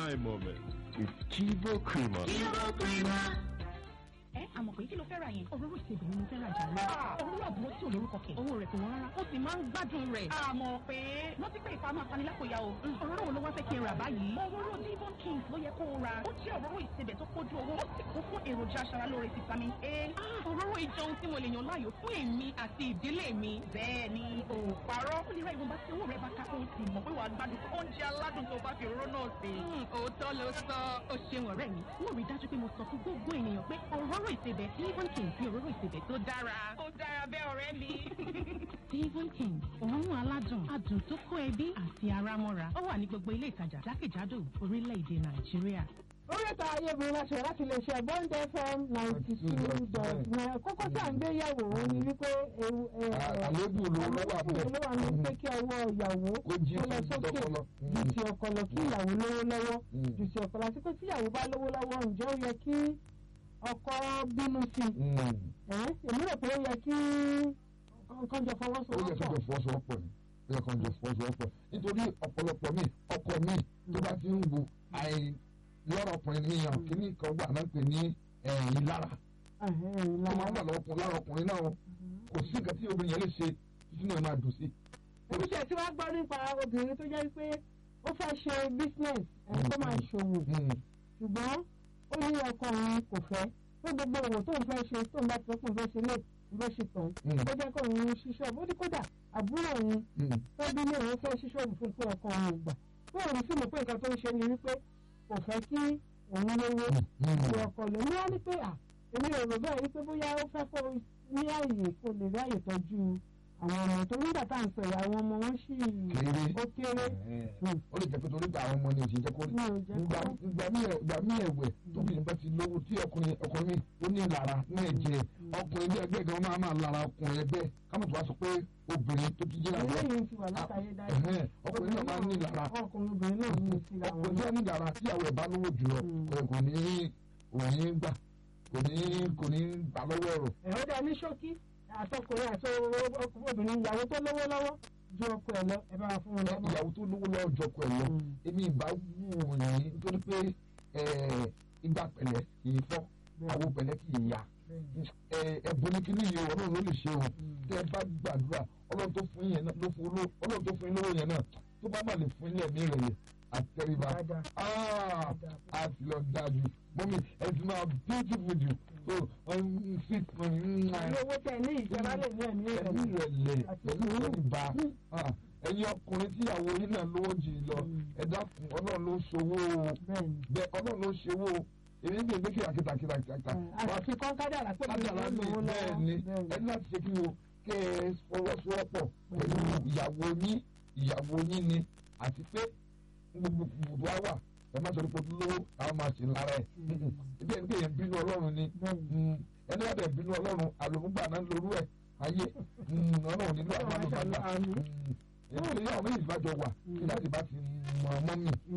time moment with Chivo Creamer. ẹ àmọ̀ pé kí ló fẹ́ ra yẹn. òróró ìsebẹ̀ ni mo fẹ́ ra jà lọ. òróró àbúrò tí ò lórúkọ kẹ̀. owó rẹ̀ kò wọ́n rárá. ó sì máa ń gbádùn rẹ̀. àmọ̀ pé rántí pé ìfà máa fani lápòyà o. òróró wo ló wá fẹ́ kí n rà báyìí. òróró Devon Kings ló yẹ kó o ra. ó jẹ́ òróró ìsebẹ̀ tó kójú owó. ó sì kún fún èròjà aṣaralóore vitamin A. òróró ìjọun tí mo lè yàn láàyò fún èmi àti ìdílé mi. bẹ́ẹ̀ ni o parọ́. ó lè ra ìwọ̀nba tí owó rẹ̀ bá ká. ó sì mọ̀ pé wàá gbádùn oúnjẹ aládùn tó bá fi òróró náà sè. òótọ́ ló sọ. ó ṣeun ọ̀rẹ́ mi. mo rí dájú pé mo sọ fún gbogbo ènìyàn pé òróró ìsebẹ̀ Devon Kings ní òróró ìsebẹ̀ tó dára. ó dára bẹ́ẹ̀ ọ̀rẹ́ mi. Devon Kings òórùn aládùn adùn tó kó ẹbí àti ara mọ́ra ó wà ní gbogbo ilé ìtajà jákèjádò orílẹ̀-èdè Nàìjíríà. orí ètò ayébùrú láṣẹ láti lè ṣe bond fm ninety two dot nine kókó tí à ń gbé yẹ̀wò ó ní wípé ewu ẹ ẹ àlébù ló ló wà àlébù ló wà ní pé kí ọwọ́ ìyàwó Kó jí kó lọ sí sókè tọkọlọ. ju ti ọkọ lọ kí ìyàwó lówó lọ́wọ́ Mm. ju ti ọkọ lọ àti pé tí ìyàwó bá lówó lọ́wọ́ ǹjẹ́ ó yẹ kí ọkọ bínú sí i ẹ̀ èmi rò pé ó yẹ kí nǹkan jọ ó yẹ kó jọ fọwọ́sowọ́pọ̀ fọwọ́sowọ́pọ̀ ni ó yẹ kó jọ fọwọ́sowọ́pọ̀ nítorí ọ̀pọ̀lọpọ̀ mi ọkọ mi tó bá ti ń wo àì lọ́rọ̀ ọkùnrin mi hàn kíní kan wà náà pè ní ẹ̀yìn lára Ẹ̀hẹ́n, tó máa ń lára. wà lọ́kùnrin lára ọkùnrin náà kò sí nǹkan tí obìnrin yẹn lè ṣe títí náà máa dùn sí. èmi ṣe tí wàá gbọ́ nípa obìnrin tó jẹ́ pé ó fẹ́ ṣe business ẹ̀ tó máa ṣòwò ṣùgbọ́n ó ní ọkọ òun kò fẹ́ pé gbogbo òwò tó ń fẹ́ ṣe tó ń bá ti sọ́kùn fẹ́ ṣe lè fẹ́ ṣe tán Mm. ó jẹ́ kó òun ṣíṣọ́ ó ní kódà àbúrò òun tó bí ní òun fẹ́ ṣíṣọ́ òun fún pé ọkọ òun ò gbà pé òun sì mọ̀ pé nǹkan tó ń ṣe ni wípé kò fẹ́ kí òun lówó ju ọkọ lò ní wá ní pé à èmi ò rò bẹ́ẹ̀ wípé bóyá ó fẹ́ kó ní àyè kó lè rí àyè tọ́jú àwọn ọmọ tó nígbà tá à ń sọ ìyá àwọn ọmọ wọn sì Kéré. ó kéré ó lè jẹ́ pé torí pé àwọn ọmọ ni ò sì jẹ́ kó rí mi ò jẹ́ ìgbà kó ìgbà mí ẹ̀- ìgbà mí ẹ̀wẹ̀ tóbìnrin bá ti lówó tí ọkùnrin ọkùnrin mi ó ní lára ní ẹ̀jẹ̀ ọkùnrin bí ẹgbẹ́ gan máa máa lára ọkùnrin ẹgbẹ́ kámọ̀ tó wá sọ pé obìnrin tó ti jẹ́ àwọn eléyìí ti wà látàyè dáadáa ẹ̀hẹ́n, ọkùnrin náà máa ń ní lára ọkùnrin obìnrin náà ní síra wọn ọkùnrin tó ní lára tí àwọn ẹ̀ bá lówó jùlọ Mm. kò kò ní kò ní gbà kò ní kò ní gbà lọ́wọ́ ẹ̀rọ ẹ̀rọ dá ní ṣókí àtọkùnrin àti obìnrin ìyàwó tó lówó lọ́wọ́ ju ọkọ ẹ̀ lọ ẹ bá wa fún wọn lọ́wọ́. ìyàwó tó lówó lọ́wọ́ jọkọ ẹ̀ lọ Mm. èmi ìbá wù yín nítorí pé ẹ̀, ìgbà pẹ̀lẹ́ kì í fọ́ àwọn pẹ̀lẹ́ kì í yá ẹ̀bùn ní kíní yìí ọlọ́run ló lè ṣe o tẹ́ ẹ bá gbàdúrà ọlọ́run tó fún yín yẹn náà ló fún olówó ọlọ́run tó fún yín lówó yẹn náà tó bá má lè fún yín ẹ̀mí rẹ̀ yẹn àtẹríba Dáadáa. Ah, a ti lọ dájú mọ́mí ẹ ti máa beautiful jù so ọ̀hún fit ọ̀hún ní owó tẹ ní ìjọba lè ní ẹ̀mí rẹ̀ ẹ̀mí rẹ̀ lẹ̀ àti pẹ̀lú sùúrù. ìtẹríba Ah, ẹ̀yin ọkùnrin tíyàwó yín náà lówó jù lọ ẹ dákun ọlọ́run ló ṣòwò o bẹ́ẹ̀ni bẹ́ẹ̀ ọlọ́run ló ṣòwò o èmi ń gbé kìràkìtà kìràkìtà àti kọ́ kádàrà pé mi kájàlá ò ní lówó bẹ́ẹ̀ lọ́wọ́ ni ẹni láti ṣe kí o kẹ́ ẹ fọwọ́sowọ́pọ̀ pẹ̀lú ìyàwó yín ìyàwó yín ni àti pé gbogbo gbogbo wa wà ẹ má sọ̀rọ̀ pé lówó àwọn máa ṣe lára ẹ̀ ibi ẹni pé yẹn bínú ọlọ́run ni Mm, ẹni wàá bẹ̀ bínú ọlọ́run àlòmúgbà náà lórú ẹ̀ ayé Mm, ọlọ́run nílò àwọn àlòmúgbà Àmín. èyí tó yẹ àwọn méjì bá jọ wà kí láti bá ti mọ ọmọ mi